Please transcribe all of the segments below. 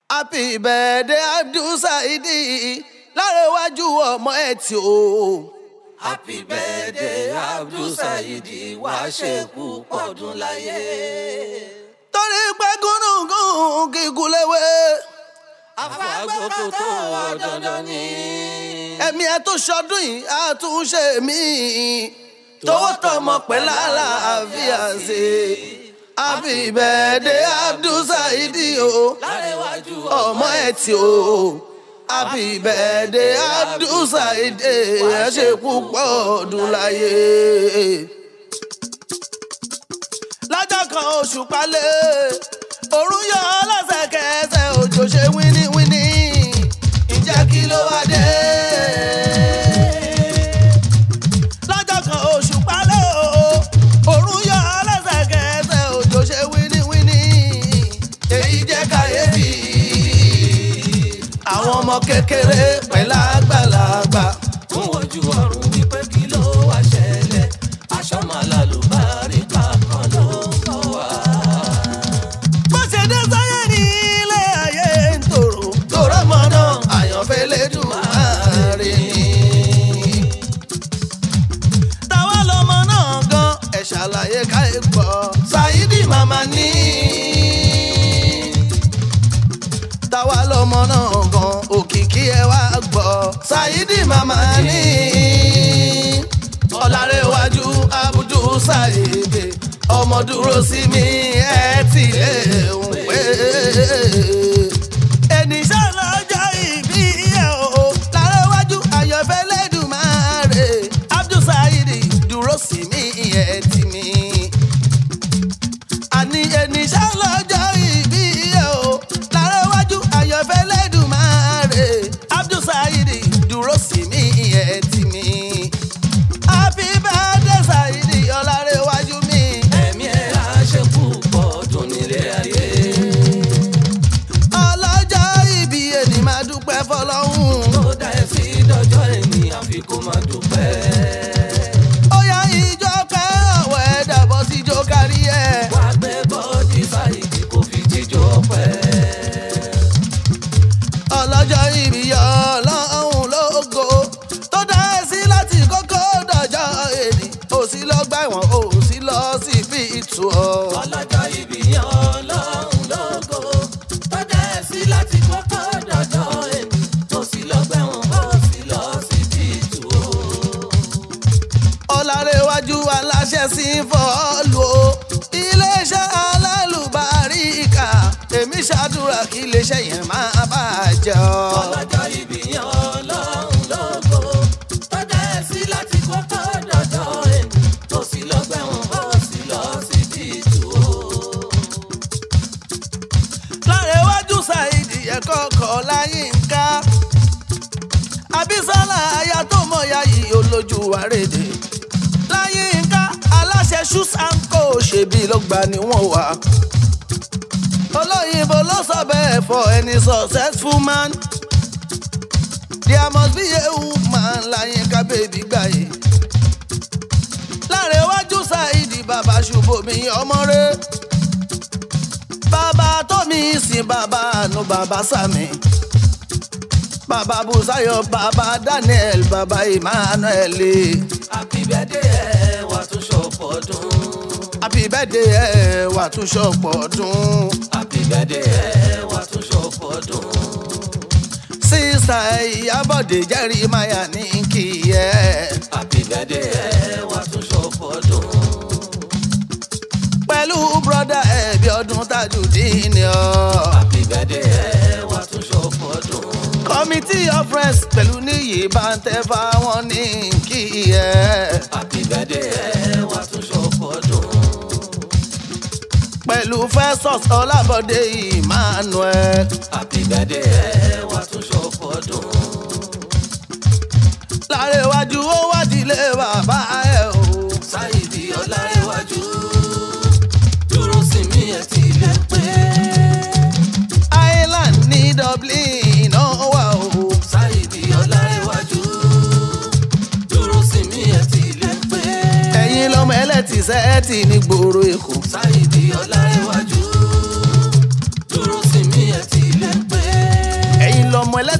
happy birthday Abdul Saidi lárẹ̀wájú ọmọ ẹ̀ tí o. happy birthday Abdul Saidi wá ṣekú pọ̀dún láyé. torí pé gúnugún kíkún léwé àfàgbọ́kọ̀ tó wọ dandan ni. ẹ̀mí ẹ̀ tó ṣọdún yìí á tún ṣe mí tọwọ́ tọmọ pẹ́ lálàáfíà ṣe happy birthday Abdul Saidi o lárẹ̀wájú ọmọ ẹ̀ tí o happy birthday Abdul Saidi ẹ ṣe púpọ̀ ọdún láyé. lọ́jọ́ kan oṣù palẹ̀ òrùn yọ lẹ́sẹ̀kẹsẹ̀ òjò ṣe wíníwíní ǹjẹ́ kí ló wá dé. lọ́jọ́ kan oṣù palẹ̀ òrùn yọ lẹ́sẹ̀kẹsẹ̀ òjò ṣe wíníwíní èyí jẹ́ kàyéfì àwọn ọmọ kékeré pẹ̀lú àgbàlagbà. fún ojú ọ̀run wípé kí ló wá ṣẹlẹ̀ aṣọ màlálùbárí kankan ló ń bọ̀ wá. bó ṣe dé sáyé ní ilé ayé ń tòrò tòrò mọ́ náà àyànfẹ́ lẹ́dùn máa rí ni. táwa lọmọ náà gan ẹ̀ ṣàlàyé ká ẹ gbọ́. Saidi màmá ní. táwa lọmọ náà gan òkìkí ẹ wá gbọ́. Saidi màmá ní. ọ̀làrẹ̀wájú Abdul Saidi ọmọ dúró sí mi ẹ ti lè ń pè é. ènìṣẹ́ lọ́jọ́ ìbí ẹ̀ o lárẹ́wájú àyànfẹ́ lẹ́dùnmáre Abdul Saidi dúró sí mi ẹ ti mi. àní ènìṣẹ́ lọ́jọ́ ìbí ẹ̀ o lárẹ́wájú àyànfẹ́ lẹ́dùnmáre Abdul Saidi dúró sí mi ẹ ti mi. happy birthday Saidi ọlárẹ́wájú mi. ẹ̀mí ẹ̀ á ṣekú pọ̀dún nílé ayé. ọlọ́jọ́ ìbí ẹni máa dúpẹ́ fọlọ́hún. tó dá ẹ sí dọjọ́ ẹni àfi kó máa dúpẹ́. ó yá ìjọ pẹ́ ọ̀wọ́ ẹ̀ dàbọ̀ síjó kárí ẹ̀. wá gbé bọ́ọ̀dì Saidi kò fi jíjó ọpẹ́. ọlọ́jọ́ ìbí ọlọ́run lógo tó dá ẹ sí láti kókó dọjọ́ èdè ò sí lọ gbà wọ́n ò sí lọ sí fi ìtù ọ́. ọlọ́jọ́ ìbí yan ọlọ́run lógo tó dá ẹ sí láti kọ́kọ́ dọ̀jọ́ ẹni tó sì lọ gbẹ̀wọ̀n ó sì lọ sí bíìtù o. ọ̀làrẹ̀wájú aláṣẹ sí fọ́ọ̀lù o iléeṣẹ́ alálùbáríkà èmi ṣàdúrà kí iléeṣẹ́ yẹn máa bàjẹ́ ọ́. ọlọ́jọ́ ìbí yan ọlọ́run lógo tó dá ẹ sí láti kọ́kọ́ dọ̀jọ́ ẹni tó sì lọ gbẹ̀wọ̀n ó sì lọ sí bíìtù o. lárẹ̀wájú Saidi ẹ̀kọ́ kọ̀ láyínká Abísọ́lá aya tó mọ̀ ya yìí olójú àrèdè láyínká aláṣẹ shoes and co ṣèbí ló gbà ní wọ́n wà olóyìnbó ló sọ bẹ́ẹ̀ for any successful man there must be a woman láyínká bèbí gbàyè lárẹ̀wájú Saidi bàbá ṣùbọ̀mí ọmọ rẹ̀ bàbá tómi sìn bàbá àánú bàbá sàmì bàbá busayo bàbá daniel bàbá emmanuel happy birthday ẹ wà tún ṣọ̀pọ̀ ọdún. happy birthday ẹ wà tún ṣọ̀pọ̀ ọdún happy birthday ẹ wà tún ṣọ̀pọ̀ ọdún. sísá ìyábọ̀dé jeremiah ní kí ẹ happy birthday ẹ wà tún ṣọ̀pọ̀ ọdún. pẹ̀lú brọ́dà ẹ̀bí ọdún tajudeen ọ. happy birthday ẹ wà tún ṣọ̀pọ̀ ọdún. committee of friends pẹ̀lú níyì bá ń tẹ́ fáwọn ní kí ẹ. happy birthday ẹ wà tún ṣọ̀pọ̀ ọdún. pẹ̀lú festus ọlábọ̀dé emmanuel. happy birthday ẹ wà tún ṣọ̀pọ̀ ọdún. lárẹ̀wájú ó wádìílé bàbá ẹ̀ o. Saidi ọlárẹ̀wájú dúró sí mi ẹ ti lè pé. island ní dublin náà wà o. Saidi ọlárẹ̀wájú dúró sí mi ẹ ti lè pé. ẹ̀yin lọ́mọ ẹlẹ́tì sẹ́ẹ̀tì ní gbòòrò èkó. Saidi ọlárẹ̀wájú dúró sí mi ẹ ti lè pé.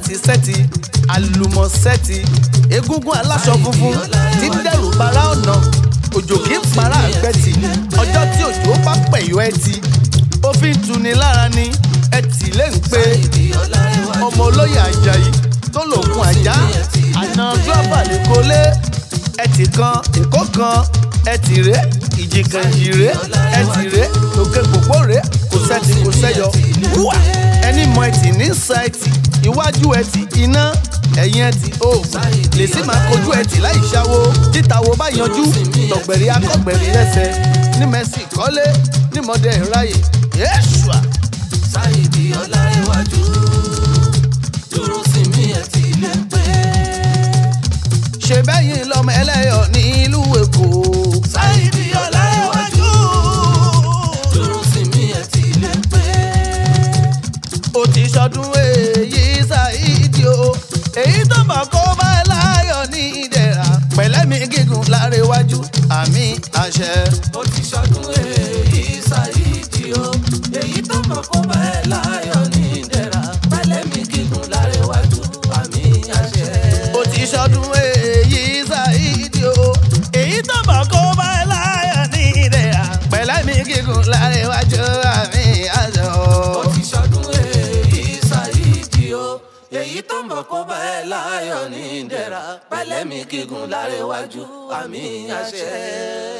sẹ́tì àlùmọ̀sẹ́tì egungun aláṣọ funfun tí ń dẹ̀rù bara ọ̀nà òjò kì í para àgbẹ̀tì ọjọ́ tí òjò bá pẹ̀yọ́ ẹtì ó fi ń tuni lára ni ẹtì lè ń pe ọmọ olóyè ajayi tó lòkun àjá àna gílọ́bà lè kólé ẹtì kan èkó kan ẹtì ré ìjìkànjì ré ẹtì ré òkè kòkó ré kò sẹ́tì kò sẹ́yọ wúwà ẹni mọ ẹtì ní sáìtì iwájú ẹtì iná ẹ̀yìn ẹtì oògùn lè sì máa kojú ẹtì láì ṣáwó títa wo bá yanjú tọ̀gbẹ̀rì akọ̀gbẹ̀rì lẹ́sẹ̀ ní mẹ́sì kọ́lé ní mọ́dẹ̀ ráyè yéṣùà. Sáyidì Ọláréwájú dúró sí mi ẹ̀ tí lè pé. ṣe bẹ́yìn lọ́mọ ẹlẹ́yọ̀ nílùú èkó. Sáyidì Ọláréwájú dúró sí mi ẹ̀ tí lè pé. ó ti ṣọdún èyí ṣáìdì o èyí tó mọ̀ kó bá ẹ láyọ̀ ní ìdẹ̀ra pẹ̀lẹ́mí gígùn lárẹ́wájú àmì àṣẹ. Ó ti ṣọdún èyí Sáyidì o. Èyí tó mọ̀ kó bá ẹ láyọ̀ ní ìdẹ̀ra. Pẹ́lẹ́mì gígùn lárẹ́wájú àmì àṣẹ. ó ti ṣọdún èyí ṣáìdì o èyí tó mọ̀ kó bá ẹ láyọ̀ ní ìdẹ̀ra pẹ̀lẹ́mí gígùn lárẹ́wájú àmì àṣẹ. Ó ti ṣọdún èyí Sáyidì o. Èyí tó mọ̀ kó bá ẹ láyọ̀ ní ìdẹ̀ra. Pẹ́lẹ́mì gígùn lárẹ́wájú àmì àṣẹ.